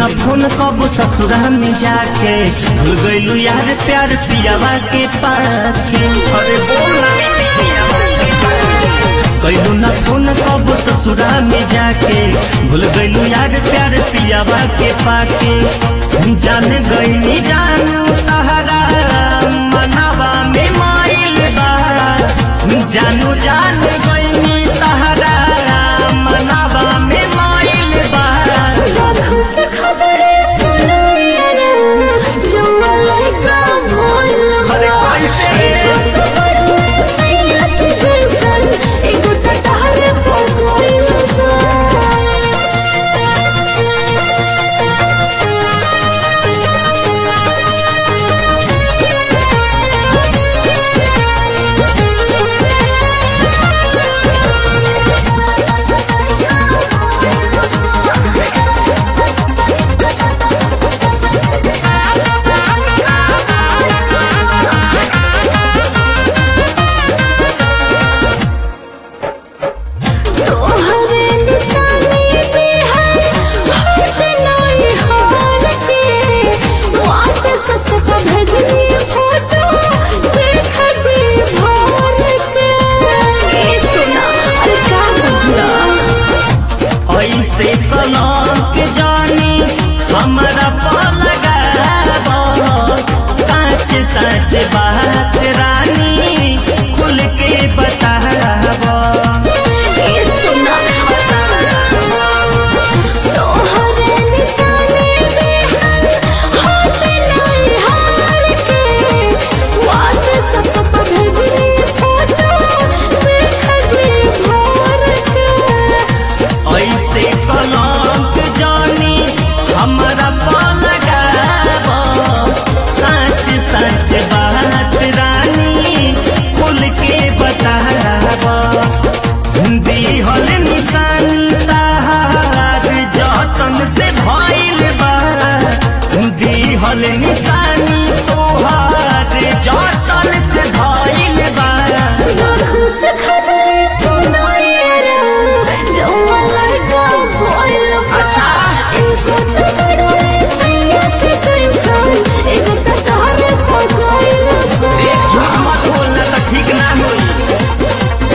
न फोन कबो ससुरा में जाके भूल गइलू यार प्यार पियावा के पाके अरे बोला कैलू न फोन कबो ससुरा में जाके भूल गइलू यार प्यार पियावा के पाके जान गइनी जानू तहरा मनावा में माइल बा जानू जान गइनी तहरा मनावा में माइल बा राधों से खबरें सुनो यारा, जौआ लइका भइल बा। अरे कैसे? एगो तो बड़ुआ सैया के जैसन, एगो तो तहरे पर गइल बा। तोहरे निशानी पे है होठ नहीं हार के व्हाट्सएप पे भेजनी फोटो देख जी भर के ए सुना अरे का बुझला ऐसे कलंक जानी हमरा पलगा सच सच बात रानी खुल के बताब ए सुना तोहरे निशानी पे है होठ नहीं हार के व्हाट्सएप पे भेजनी फोटो देख जी भर के ऐसे कलंक जानी हमरा पलगा सच सच बात रानी खुल के बताब दिहल निशानी ताहार जतन से भइल बा दिहल निशानी तोहार जतन से भइल बा राधों से खबरें सुनो यारा, जौआ लइका भइल बा। अच्छा। एगो तो बड़ुआ सैया के जैसन, एगो तो तहरे पर गइल बा। एक झूठ मत बोलना तो ठीक ना होई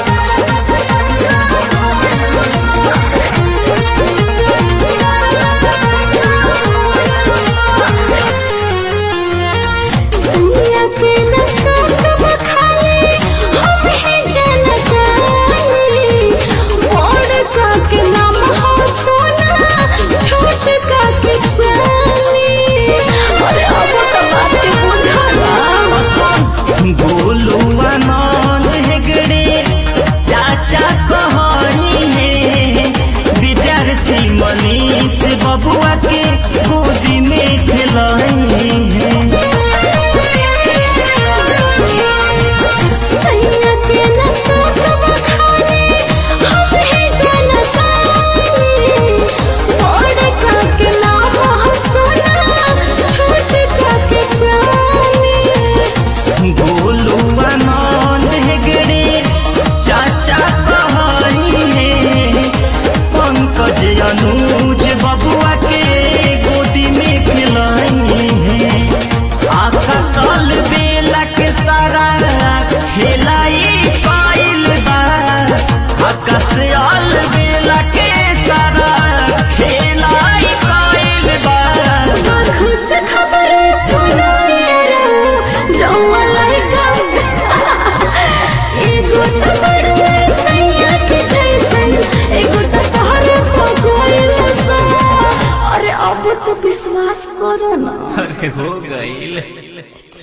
सैया के नशा सब खाली, हम ही जनतानी। बड़का के नाम हो सोना, छोटका के चांदी। अरे अब तो बात के बुझला गोलू आनंद हेगड़े चाचा कहनी है विद्यार्थी मनीष बबुआ के गोदी में खिलाई है सैया के नशा सब खाली, हम ही जनतानी। बड़का के नाम हो सोना, छोटका के चांदी। गोलू आनंद हेगड़े चाचा कहनी है पंकज अनुज बबुआ के गोदी में खिलाई है आखा साल बेला के सारा खेलाई पाइल बा आकाश आल बेला के सारा खेलाई पाइल बा आँखों से खबरें सुनो यारा, जौआ लइका एगो तो बड़ुआ सैया के जैसन, एगो तो तहरे पर गइल बा। अरे अब तो विश्वास करो ना अरे हो गई